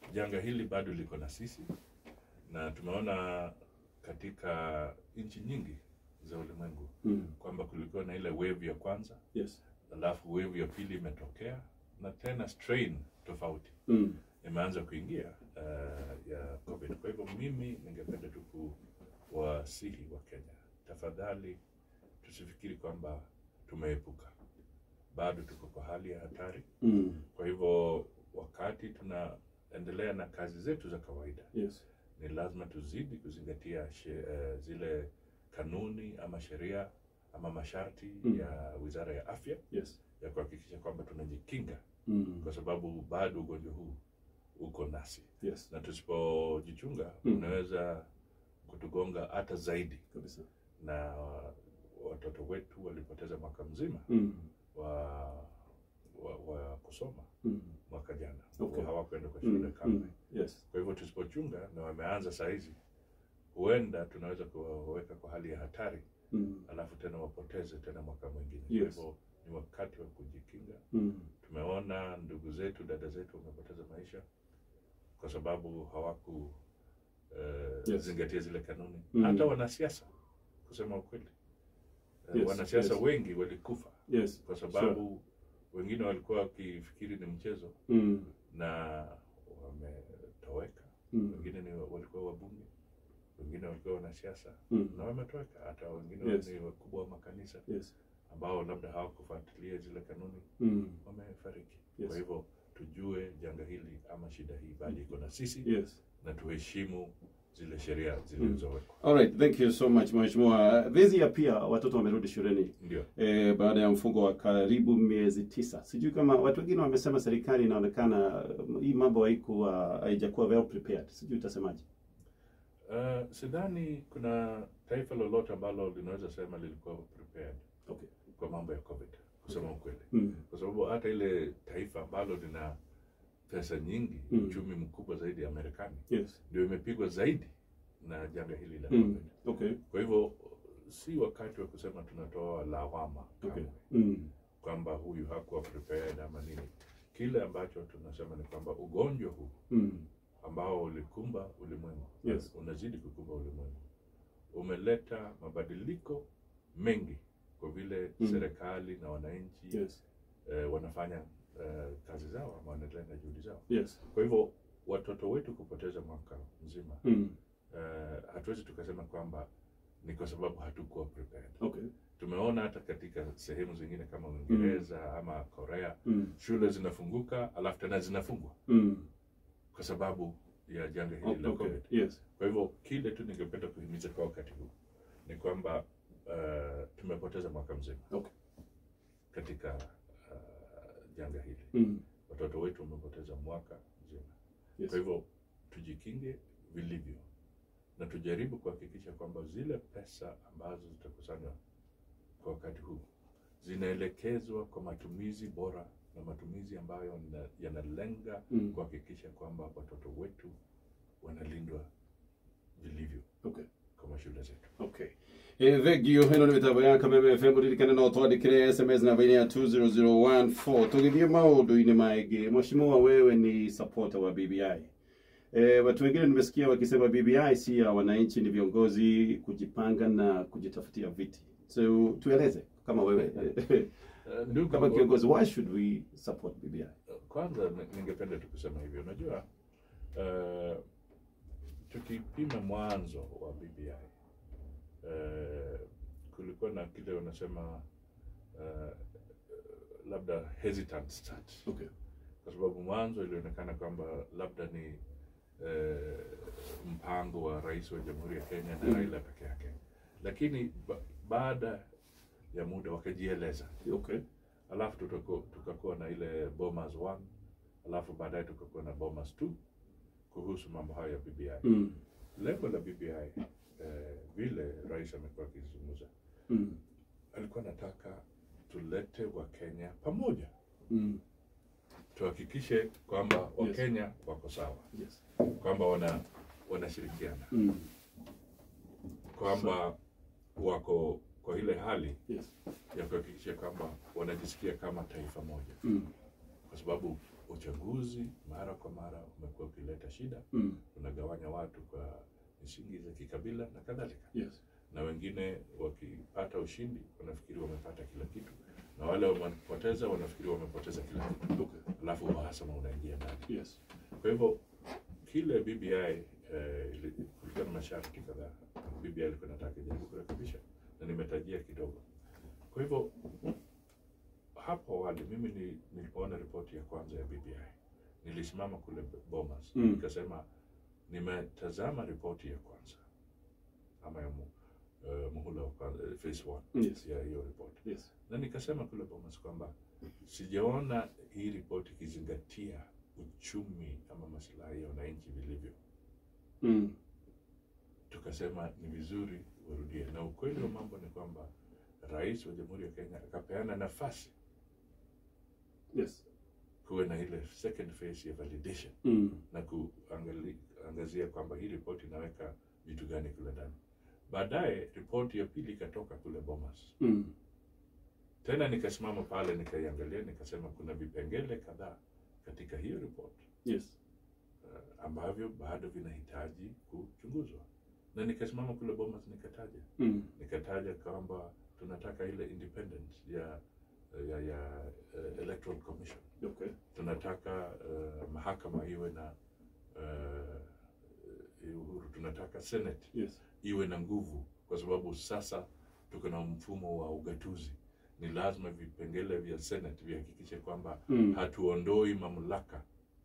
janga hili bado liko na sisi na tumeona katika nchi nyingi za ulimwengu Mm. kwamba kulikuwa na ile wave ya kwanza Yes. alafu wave ya pili imetokea na tena strain tofauti Mm. imeanza kuingia uh, ya covid kwa hivyo mimi ningependa tu kuwasihi wa kenya tafadhali tusifikiri kwamba tumeepuka bado tuko kwa hali ya hatari Mm. kwa hivyo wakati tunaendelea na kazi zetu za kawaida Yes. ni lazima tuzidi kuzingatia she, uh, zile kanuni ama sheria ama masharti Mm. ya wizara ya afya Yes. ya kuhakikisha kwamba tunajikinga Mm. kwa sababu bado ugonjwa huu uko nasi Yes. na tusipojichunga Mm. unaweza kutugonga hata zaidi Kabisa. na watoto wetu walipoteza mwaka mzima Mm. wa, wa, wa kusoma Mm. mwaka jana Okay. hawakwenda kwa shule Mm. kamwe Mm. Yes. kwa hivyo tusipochunga na wameanza sahizi huenda tunaweza kuwaweka kwa hali ya hatari Mm. alafu tena wapoteze tena mwaka mwingine Yes. kwa hivyo ni wakati wa kujikinga Mm. tumeona ndugu zetu dada zetu wamepoteza maisha kwa sababu hawaku uh, Yes. zingatia zile kanuni Mm. hata wanasiasa kusema ukweli Eh, Yes, wanasiasa yes. wengi walikufa Yes. kwa sababu wengine walikuwa wakifikiri ni mchezo Mm. na wametoweka Mm. wengine ni walikuwa wabunge wengine walikuwa wanasiasa Mm. na wametoweka hata wengine Yes. ni wakubwa wa makanisa Yes. ambao labda hawakufuatilia zile kanuni Mm. wamefariki Yes. kwa hivyo tujue janga hili ama shida hii bali iko na sisi Yes. na tuheshimu zile sheria zilizowekwa All right, thank you so much Mheshimiwa. This year pia watoto wamerudi shuleni ndio eh, baada ya mfungo wa karibu miezi tisa. Sijui kama watu wengine wamesema serikali inaonekana um, hii mambo haikuwa haijakuwa well prepared. Sijui utasemaje? uh, sidhani kuna taifa lolote ambalo linaweza sema lilikuwa prepared Okay. kwa mambo ya covid kusema ukweli Mm. kwa sababu hata ile taifa ambalo lina pesa nyingi Mm. uchumi mkubwa zaidi ya marekani Yes. ndio imepigwa zaidi na janga hili la Mm. covid Okay. kwa hivyo si wakati wa kusema tunatoa lawama Okay. kamwe Mm. kwamba huyu hakuwa prepared ama nini kile ambacho tunasema ni kwamba ugonjwa huu Mm. ambao ulikumba ulimwengu Yes. unazidi kukumba ulimwengu umeleta mabadiliko mengi kwa vile Mm. serikali na wananchi Yes. eh, wanafanya eh, kazi zao ama wanaendelea na juhudi zao Yes. kwa hivyo watoto wetu kupoteza mwaka mzima Mm. eh, hatuwezi tukasema kwamba ni kwa sababu hatukuwa prepared Okay. tumeona hata katika sehemu zingine kama uingereza ama korea Mm. shule zinafunguka alafu tena zinafungwa Mm. kwa sababu ya janga hili Oh, la okay. covid Yes. kwa hivyo kile tu ningependa kuhimiza kwa wakati huu ni kwamba uh, tumepoteza mwaka mzima Okay. katika uh, janga hili Mm. watoto wetu wamepoteza mwaka mzima Yes. kwa hivyo tujikinge vilivyo na tujaribu kuhakikisha kwamba zile pesa ambazo zitakusanywa kwa wakati huu zinaelekezwa kwa matumizi bora na matumizi ambayo na- yanalenga Mm. kuhakikisha kwamba watoto wetu wanalindwa vilivyo Okay. kwa mashule zetu Okay. Eh, thengio ĩno nĩ mĩtambo ya kameme fm ririkane no twandĩkĩre sms namba-inĩ ya 20014 tũgĩthiĩ maũndũ-inĩ maingĩ mheshimiwa wewe ni supporter wa bbi eh, watu wengine nimesikia wakisema bbi si ya wananchi ni viongozi kujipanga na kujitafutia viti so tueleze kama wewe Uh, ndugu, kama kiongozi why should we support bbi kwanza ni- ningependa tu kusema hivyo unajua uh, tukipima mwanzo wa bbi uh, kulikuwa na kile wanasema uh, labda hesitant start okay. kwa sababu mwanzo ilionekana kwamba labda ni eh, mpango wa rais wa jamhuri ya Kenya na Mm. Raila peke yake, lakini ba baada ya muda wakajieleza, Okay. alafu tutako- tukakuwa na ile Bomas 1 alafu baadaye tukakuwa na Bomas 2 kuhusu mambo hayo ya BBI. Mm. Lengo la BBI eh, vile rais amekuwa akizungumza, Mm. alikuwa anataka tulete Wakenya pamoja, Mm. tuhakikishe kwamba Wakenya wako sawa Yes. kwamba wana wanashirikiana Mm. kwamba wako kwa ile hali Yes. ya kuhakikisha kwamba wanajisikia kama taifa moja, Mm. kwa sababu uchaguzi mara kwa mara umekuwa ukileta shida, Mm. unagawanya watu kwa misingi za kikabila na kadhalika, Yes. na wengine wakipata ushindi wanafikiri wamepata kila kitu, na wale wamepoteza wanafikiri wamepoteza kila kitu, Okay. alafu uhasama unaingia ndani. Yes. Kwa hivyo kile BBI eh, ili- kulikuwa na masharti kadhaa BBI ilikuwa inataka ijaribu kurekebisha, na nimetajia kidogo. Kwa hivyo hapo awali mimi ni, nilipoona ripoti ya kwanza ya BBI nilisimama kule Bomas Mm. nikasema nimetazama ripoti ya kwanza ama ya mu, uh, muhula wa kwanza, eh, phase one Yes. ya hiyo ripoti Yes. na nikasema kule Bomas kwamba sijaona hii ripoti ikizingatia uchumi ama maslahi ya wananchi vilivyo. Mm. Tukasema ni vizuri warudie, na ukweli wa mambo ni kwamba rais wa Jamhuri ya Kenya akapeana nafasi Yes. kuwe na ile second phase ya validation Mm. na kuangazia kwamba hii ripoti inaweka vitu gani kule ndani. Baadaye ripoti ya pili ikatoka kule Bomas, Mm. tena nikasimama pale nikaiangalia, nikasema kuna vipengele kadhaa katika hiyo ripoti Yes. uh, ambavyo bado vinahitaji kuchunguzwa, na nikasimama kule Bomas nikataja Mm. nikataja kwamba tunataka ile independence ya ya, ya uh, electoral commission Okay. tunataka uh, mahakama iwe na uh, uhuru tunataka senate Yes. iwe na nguvu kwa sababu sasa tuko na mfumo wa ugatuzi ni lazima vipengele vya senate vihakikishe kwamba Mm. hatuondoi mamlaka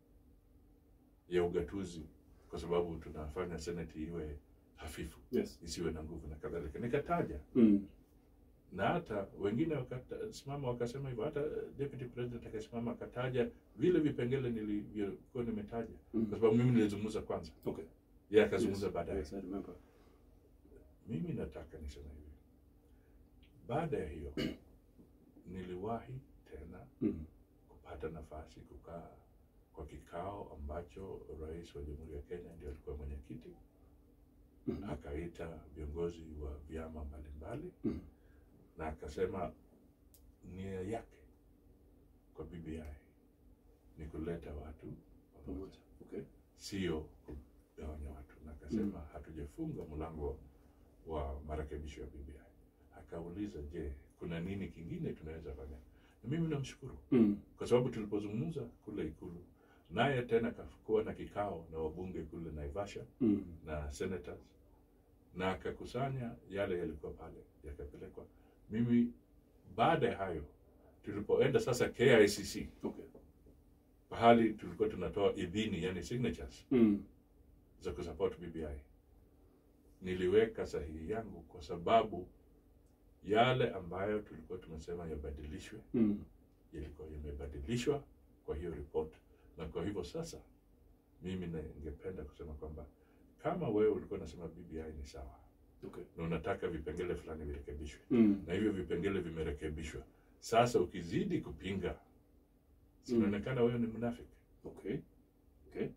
ya ugatuzi kwa sababu tunafanya senate iwe hafifu Yes. isiwe na nguvu na kadhalika nikataja Mm. na hata wengine wakasimama wakasema hivyo hata deputy president akasimama akataja vile vipengele nilivyokuwa nimetaja Mm. kwa sababu mimi nilizungumza kwanza Okay. yeye akazungumza Yes. baadaye Yes, I remember. mimi nataka niseme hivi baada ya hiyo niliwahi tena Mm. kupata nafasi kukaa kwa kikao ambacho rais wa jamhuri ya kenya ndio alikuwa mwenyekiti Mm. akaita viongozi wa vyama mbalimbali Mm. na akasema nia yake kwa BBI ni kuleta watu pamoja, Pamoja. Okay. sio kugawanya watu, na akasema hatujafunga mlango wa marekebisho ya BBI. Akauliza, je, kuna nini kingine tunaweza fanya? Na mimi namshukuru Mm. kwa sababu tulipozungumza kule Ikulu, naye tena kakuwa na kikao na wabunge kule Naivasha Mm. na senators na akakusanya yale yalikuwa pale yakapelekwa. Mimi baada ya hayo tulipoenda sasa KICC Okay. pahali tulikuwa tunatoa idhini, yani signatures Mm. za kusupport BBI, niliweka sahihi yangu kwa sababu yale ambayo tulikuwa tumesema yabadilishwe Mm. yalikuwa yamebadilishwa kwa hiyo report, na kwa hivyo sasa mimi ningependa kusema kwamba kama wewe ulikuwa unasema BBI ni sawa Okay. na unataka vipengele fulani virekebishwe Mm. na hivyo vipengele vimerekebishwa, sasa ukizidi kupinga, sinaonekana wewe ni mnafiki. Okay. Okay.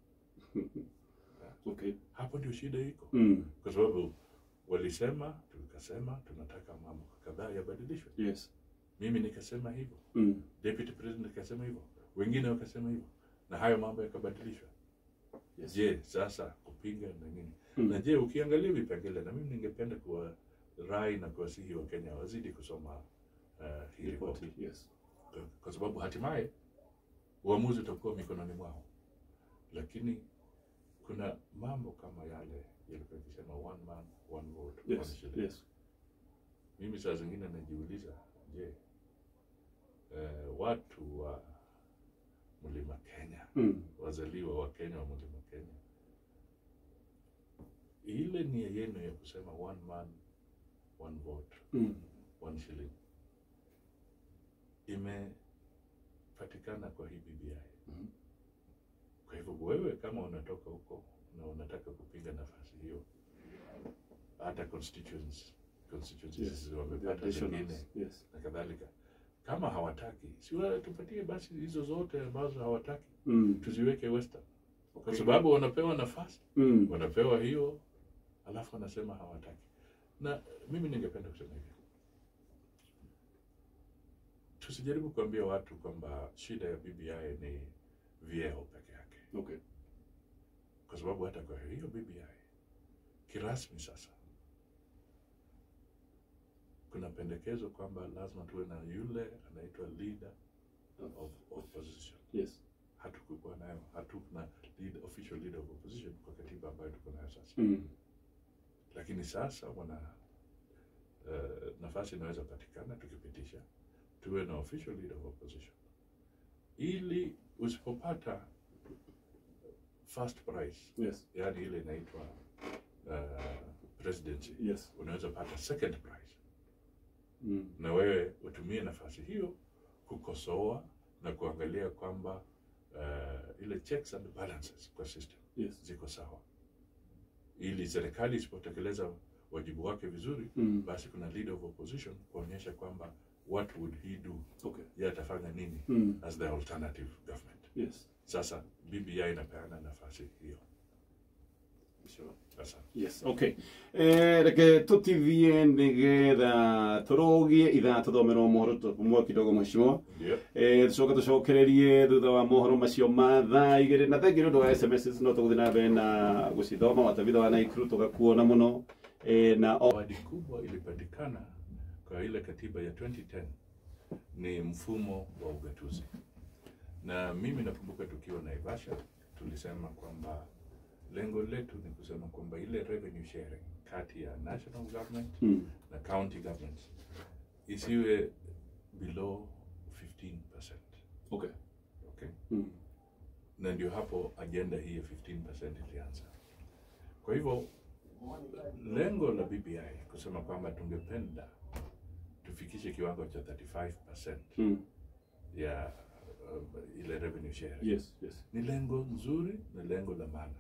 okay. Hapo ndio shida iko, Mm. kwa sababu walisema, tukasema tunataka mambo kadhaa yabadilishwe. Yes. Mimi nikasema hivyo, Mm. deputy president akasema hivyo, wengine wakasema hivyo, na hayo mambo yakabadilishwa. Yes. Je, sasa kupinga na nini? Mm. Na je, ukiangalia vipengele, na mimi ningependa kuwa rai na kuwasihi wa Kenya wazidi kusoma uh, hii ripoti Ripoti. Yes. kwa sababu hatimaye uamuzi utakuwa mikononi mwao, lakini kuna mambo kama yale yalikuwa ikisema one man one vote one Yes. shilling. Yes. Mimi saa zingine najiuliza, je, eh, watu wa mlima Kenya Mm. wazaliwa wa Kenya wa mlima Kenya, ile nia yenu ya kusema one man one vote Mm. one shilling imepatikana kwa hii BBI. Mhm. Kwa hivyo wewe kama unatoka huko na unataka kupinga nafasi hiyo, hata constituents constituencies Yes. The wamepata additionals. zingine Yes. na kadhalika, kama hawataki, si wa- tupatie basi hizo zote ambazo hawataki, Mm. tuziweke Western, kwa Okay. sababu wanapewa nafasi, Mm. wanapewa hiyo, alafu wanasema hawataki. Na mimi ningependa kusema hivi, tusijaribu kuambia watu kwamba shida ya BBI ni vyeo peke yake, Okay. kwa sababu hata kwa hiyo BBI kirasmi sasa kuna pendekezo kwamba lazima tuwe na yule anaitwa leader of opposition. Yes. Hatukukuwa nayo, hatuna lead, official leader of opposition kwa katiba ambayo tuko nayo sasa, Mm. lakini sasa wana uh, nafasi inaweza patikana tukipitisha tuwe na official leader of opposition, ili usipopata first prize, Yes. yani ile inaitwa uh, presidency, Yes. unaweza pata second prize Mm. na wewe utumie nafasi hiyo kukosoa na kuangalia kwamba uh, ile checks and balances kwa system Yes. ziko sawa, ili serikali isipotekeleza wajibu wake vizuri, Mm. basi kuna leader of opposition kuonyesha kwamba what would he do, Okay. yeye atafanya nini Mm. as the alternative government. Yes. Sasa BBI inapeana nafasi hiyo. Sure. Sasa Yes, okay. Eh, reke tutivie nigetha turogie ithaa tuthomerwo mohoro tumwe kidogo mheshimiwa ndio eh tucoka tucokererie thutha wa mohoro macio ma thaa igiri na thengi nĩ ũndũ wa sms no tũgũthiĩ na mbere na gũcithoma watabitha wa naikuru tũgakuona mũno eh, na o- zawadi kubwa ilipatikana kwa ile katiba ya 2010 ni mfumo wa ugatuzi, na mimi nakumbuka tukiwa Naivasha tulisema kwamba lengo letu ni kusema kwamba ile revenue sharing kati ya national government Mm, na county governments isiwe below 15%. okay. Okay? Mm, na ndio hapo agenda hii ya 15% ilianza. Kwa hivyo lengo la BBI kusema kwamba tungependa tufikishe kiwango cha 35% mm, ya uh, ile revenue sharing yes, yes. ni lengo nzuri, ni lengo la maana.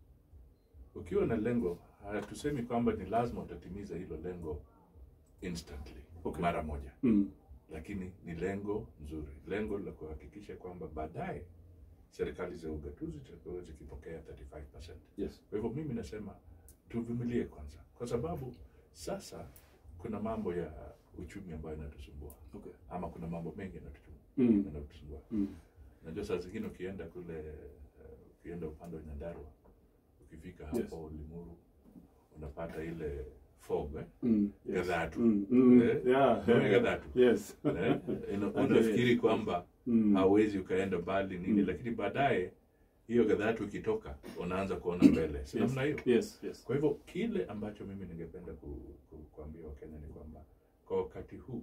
Ukiwa na lengo, hatusemi kwamba ni lazima utatimiza hilo lengo instantly, Okay. mara moja, Mm, lakini ni lengo nzuri, lengo la kuhakikisha kwamba baadaye serikali za ugatuzi zitakuwa zikipokea 35%. yes. Kwa hivyo mimi nasema tuvumilie kwanza, kwa sababu sasa kuna mambo ya uchumi ambayo inatusumbua, Okay. ama kuna mambo mengi yanatutu- Mm, yanatusumbua. mm, Najua saa zingine ukienda kule, eh, ukienda upande wa Nyandarua, ukifika hapo Yes. Limuru unapata ile fog eh? mm, yes. Gadhatu. Mm, mm, Eh, yeah, kama yeah. Gadhatu. Yes. eh? Ina- Okay, Unafikiri yes. kwamba Mm, hauwezi ukaenda mbali nini, Mm. lakini baadaye hiyo Gadhatu ikitoka unaanza kuona mbele, si yes. namna hiyo? Yes, yes. Kwa hivyo kile ambacho mimi ningependa ku, ku, kuambia Wakenya ni kwamba kwa wakati huu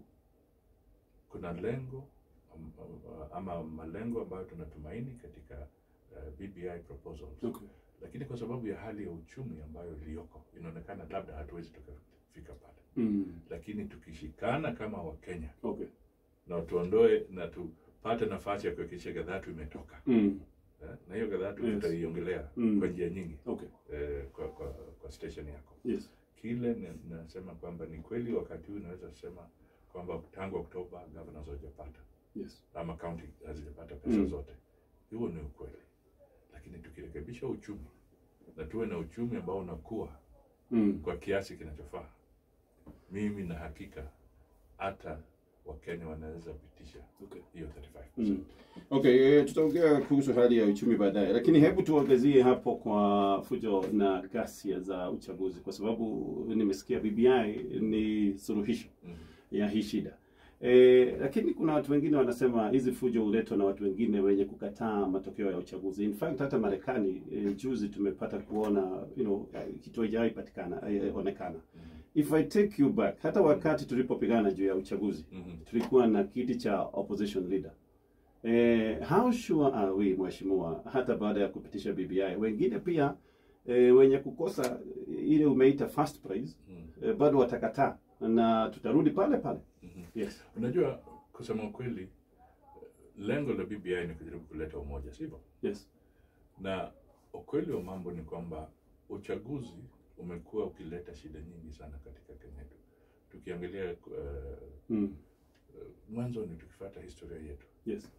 kuna lengo am- am- ama malengo ambayo tunatumaini katika uh, BBI proposals, Okay. lakini kwa sababu ya hali ya uchumi ambayo iliyoko inaonekana labda hatuwezi tukafika pale, Mm, lakini tukishikana kama Wakenya okay. na tuondoe na tupate nafasi ya kuhakikisha Gadhatu imetoka Mm, eh, na hiyo Gadhatu Yes. tutaiongelea Mm. kwa njia nyingi okay. eh, kwa, kwa, kwa station yako Yes. kile ni- nasema kwamba ni kweli wakati huu naweza kusema kwamba tangu Oktoba governors hawajapata Yes. ama county hazijapata pesa Mm. zote. Huo ni ukweli, lakini tukirekebisha uchumi na tuwe na uchumi ambao unakuwa Mm. kwa kiasi kinachofaa, mimi na hakika hata Wakenya wanaweza pitisha Okay. hiyo 35%. Mm. Okay, eh, tutaongea kuhusu hali ya uchumi baadaye, lakini hebu tuangazie hapo kwa fujo na ghasia za uchaguzi, kwa sababu nimesikia BBI ni suluhisho Mhm. ya hii shida e, lakini kuna watu wengine wanasema hizi fujo huletwa na watu wengine wenye kukataa matokeo ya uchaguzi. In fact hata Marekani e, juzi tumepata kuona you know, eh, kitu haijawahi patikana eh, onekana. Mhm. If I take you back, hata wakati tulipopigana juu ya uchaguzi Mhm. tulikuwa na kiti cha opposition leader. Eh, how sure are we mheshimiwa, hata baada ya kupitisha BBI wengine pia eh, wenye kukosa ile umeita first prize Mhm. eh, bado watakataa na tutarudi pale pale. Mhm. Yes. Unajua, kusema ukweli, lengo la BBI ni kujaribu kuleta umoja, sivyo? Yes. na ukweli wa mambo ni kwamba uchaguzi umekuwa ukileta shida nyingi sana katika Kenya yetu. Tukiangalia uh, Mm. mwanzo ni tukifuata historia yetu, Yes.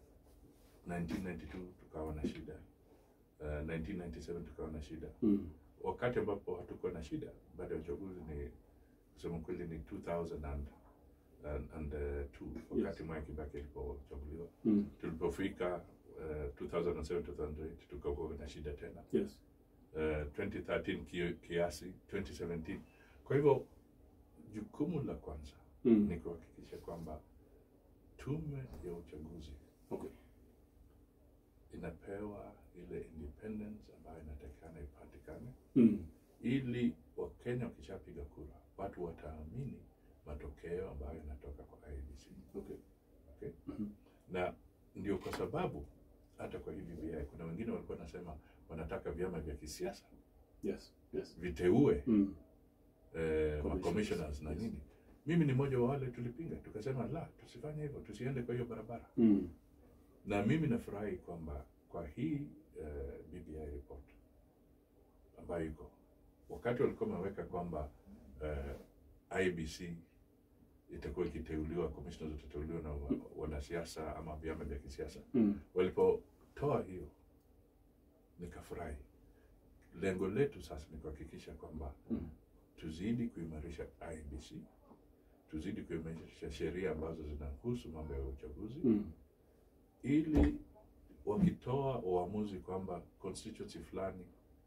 1992 tukawa na shida uh, 1997 tukawa na shida. Mm. Wakati ambapo hatukuwa na shida baada ya uchaguzi ni kusema kweli ni 2000 and, and, and uh, two, wakati Mwai Kibaki alipochaguliwa Mm. tulipofika uh, 2007 2008 tukakuwa na shida tena Yes. uh, 2013 ki, kiasi 2017 kwa hivyo jukumu la kwanza Mm. ni kuhakikisha kwamba tume ya uchaguzi Okay. inapewa ile independence ambayo inatakikana ipatikane Mm. ili wakenya wakishapiga kura watu wataamini matokeo ambayo yanatoka kwa IEBC Okay. okay? Mhm. na ndio kwa sababu hata kwa hii BBI kuna wengine walikuwa wanasema wanataka vyama vya kisiasa Yes. Yes. viteue Mm. eh, Commissioners. commissioners na Yes. nini mimi ni mmoja wa wale tulipinga tukasema la tusifanye hivyo tusiende kwa hiyo barabara Mm. na mimi nafurahi kwamba kwa hii uh, BBI report ambayo iko wakati walikuwa wameweka kwamba uh, IBC itakuwa ikiteuliwa, commissioners watateuliwa na wa- wanasiasa ama vyama vya kisiasa. Mm. Walipotoa hiyo nikafurahi. Lengo letu sasa ni kuhakikisha kwamba Mm. tuzidi kuimarisha IBC, tuzidi kuimarisha sheria ambazo zinahusu mambo ya uchaguzi Mm. ili wakitoa uamuzi kwamba constituency fulani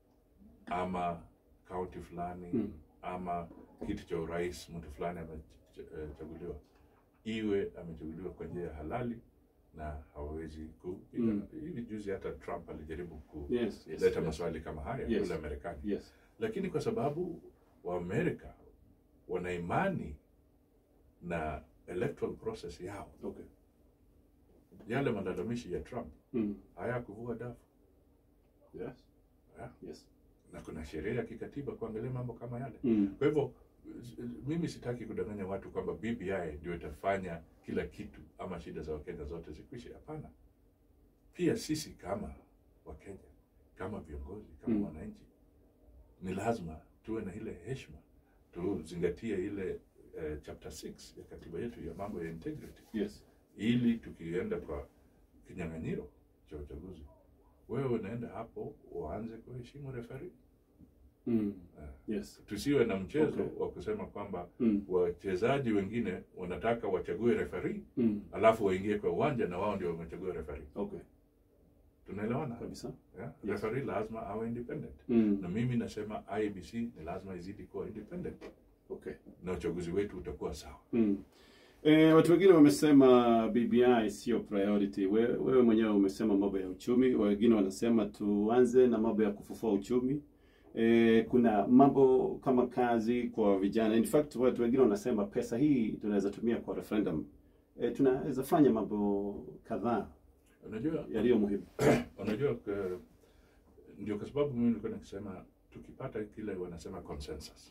ama kaunti fulani Mm. ama kiti cha urais mtu fulani amechaguliwa iwe amechaguliwa kwa njia ya halali na hawezi kupiga Mm. hivi juzi hata trump alijaribu Yes. kuleta Yes. Yes. maswali kama haya Yes. kule marekani Yes. lakini kwa sababu waamerika wana imani na electoral process yao Okay. yale malalamishi ya trump Mm. hayakuvua dafu Yes. Yeah. Yes. na kuna sheria ya kikatiba kuangalia mambo kama yale Mm. kwa hivyo s- mimi sitaki kudanganya watu kwamba bbi ndio itafanya kila kitu ama shida za wakenya zote zikwishe hapana pia sisi kama wakenya kama viongozi kama Mm. wananchi ni lazima tuwe na ile heshima tuzingatie ile eh, chapter 6 ya katiba yetu ya mambo ya integrity Yes. ili tukienda kwa kinyang'anyiro cha uchaguzi wewe unaenda hapo uanze kuheshimu referi Mm. Yes. tusiwe na mchezo Okay. wa kusema kwamba Mm. wachezaji wengine wanataka wachague referi Mm. alafu waingie kwa uwanja na wao ndio wamechagua referi Okay. tunaelewana Kabisa. yeah? Yes. referi lazima awe independent Mm. na mimi nasema IBC ni lazima izidi kuwa independent Okay. na uchaguzi wetu utakuwa sawa Mm. E, watu wengine wamesema BBI sio priority. Wewe, wewe mwenyewe umesema mambo ya uchumi, wengine wanasema tuanze na mambo ya kufufua uchumi. E, kuna mambo kama kazi kwa vijana. In fact, watu wengine wanasema pesa hii tunaweza tumia kwa referendum. E, tunaweza fanya mambo kadhaa unajua yaliyo muhimu. unajua k- ndio kwa sababu mimi nilikuwa nikisema tukipata kile wanasema consensus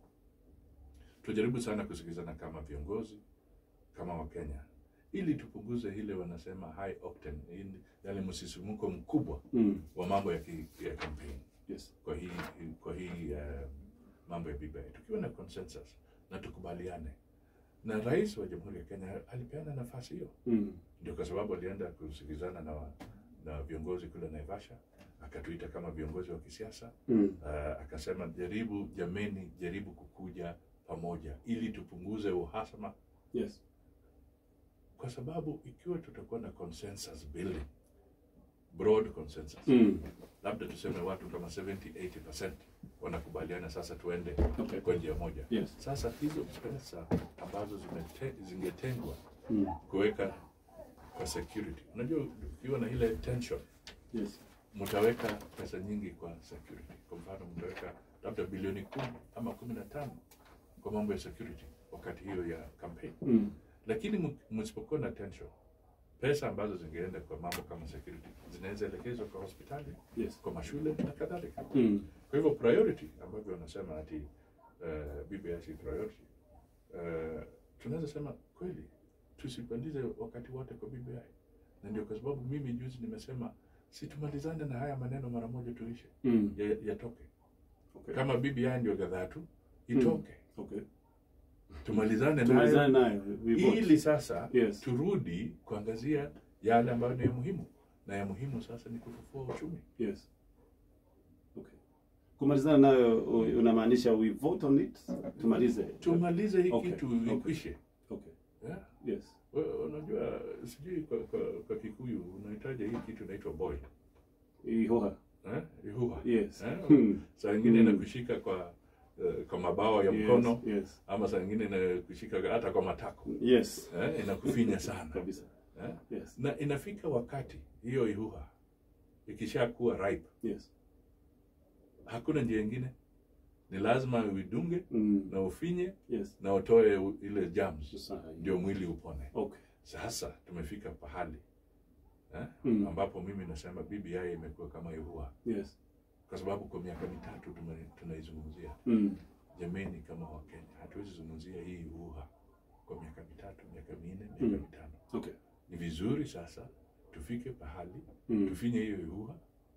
tujaribu sana kusikizana kama viongozi kama wakenya ili tupunguze ile wanasema high octane ili yale msisimuko mkubwa Mm. wa mambo ya, ki, ya campaign Yes. kwa hii kwa hii uh, mambo ya BBI tukiwa na consensus na tukubaliane na rais wa jamhuri ya Kenya alipeana nafasi hiyo Mm. ndio kwa sababu alienda kusikizana na, wa- na viongozi kule Naivasha, akatuita kama viongozi wa kisiasa Mm. uh, akasema jaribu, jameni, jaribu kukuja pamoja ili tupunguze uhasama, Yes. kwa sababu ikiwa tutakuwa na consensus building, broad consensus, Mm. labda tuseme watu kama 70-80% wanakubaliana sasa tuende Okay. kwa njia moja. Yes. Sasa hizo pesa ambazo zimete, zingetengwa Mm. kuweka kwa security, unajua ukiwa na ile tension Yes. mtaweka pesa nyingi kwa security. Kwa mfano, mtaweka labda bilioni kumi ama kumi na tano kwa mambo ya security wakati hiyo ya campaign, Mm. lakini m- msipokuwa na tension, pesa ambazo zingeenda kwa mambo kama security zinaweza elekezwa kwa hospitali, Yes. kwa mashule na kadhalika. Mm. Kwa hivyo priority ambavyo wanasema ati uh, BBI si priority uh, tunaweza sema kweli tusipandize wakati wote kwa BBI, na ndio kwa sababu mimi juzi nimesema si tumalizane na haya maneno mara moja tuishe, Mm. ya- yatoke. Okay. Kama BBI ndio gadhatu itoke, Okay. tumalizane nayo Tumalizane nayo. We vote. ili sasa Yes. turudi kuangazia yale ambayo ni ya muhimu, na ya muhimu sasa ni kufufua uchumi. Yes. Okay. Kumalizana nayo u- unamaanisha we vote on it? Tumalize. Tumalize hii Okay, kitu okay. ikwishe. Okay. Yeah. Yes. Wewe unajua sijui kwa, kwa, kwa Kikuyu unahitaji hii kitu inaitwa boil ihoha eh? Ihuha. yes Eh? Hmm. Saa ingine Mm. inakushika kwa eh, kwa mabawa ya Yes, mkono yes ama saa ingine inakushika hata kwa matako yes eh? Inakufinya sana kabisa eh? yes Na inafika wakati hiyo ihuha ikishakuwa ripe, yes hakuna njia ingine, ni lazima uidunge mm. na ufinye yes na utoe u- ile germs sasa ndio mwili upone. okay Sasa tumefika pahali eh? Mm. ambapo mimi nasema BBI imekuwa kama ihuha, yes kwa sababu kwa miaka mitatu tume- tunaizungumzia mm. jameni, kama Wakenya hatuwezi zungumzia hii uha kwa miaka mitatu, miaka minne, miaka Mm. mitano. okay Ni vizuri sasa tufike pahali mm. tufinye hiyo uha,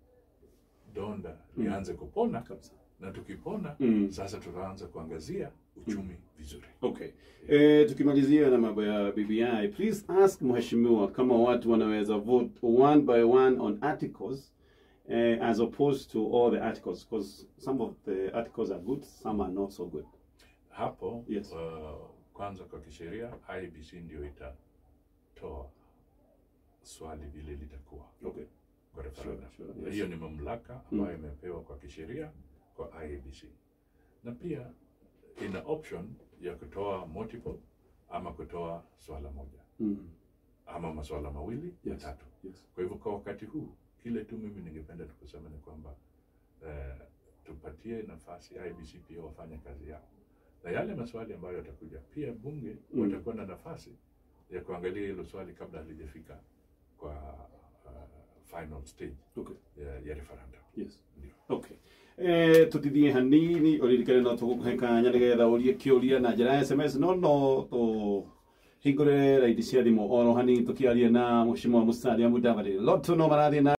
donda Mm. lianze kupona, kabisa na tukipona mm. sasa tutaanza kuangazia uchumi vizuri. Okay. Eh, tukimalizia na mambo ya BBI, please ask mheshimiwa kama watu wanaweza vote one by one on articles eh, as opposed to all the articles because some of the articles are good, some are not so good. Hapo Yes. uh, kwanza kwa kisheria IBC ndio itatoa swali vile litakuwa Okay. kwa referendum. Sure, sure, Na yes. hiyo ni mamlaka ambayo imepewa kwa kisheria kwa IEBC, na pia ina option ya kutoa multiple ama kutoa swala moja Mm. ama maswala mawili Yes. matatu. Yes. Kwa hivyo kwa wakati huu, kile tu mimi ningependa tukusema ni kwamba eh, tupatie nafasi IEBC pia wafanye kazi yao, na yale maswali ambayo yatakuja pia bunge Mm. watakuwa na nafasi ya kuangalia hilo swali kabla halijafika kwa uh, final stage Okay. ya, ya referendum. Yes. Ndio. Okay. Eh, tutithie hanini uririkane no tugukuhe kanya nigetha urie kiuria na njira ya sms no no tu hingure raidi cia thimu oro hanini tukiaria na mheshimiwa Musalia Mudavadi lotu no marathie na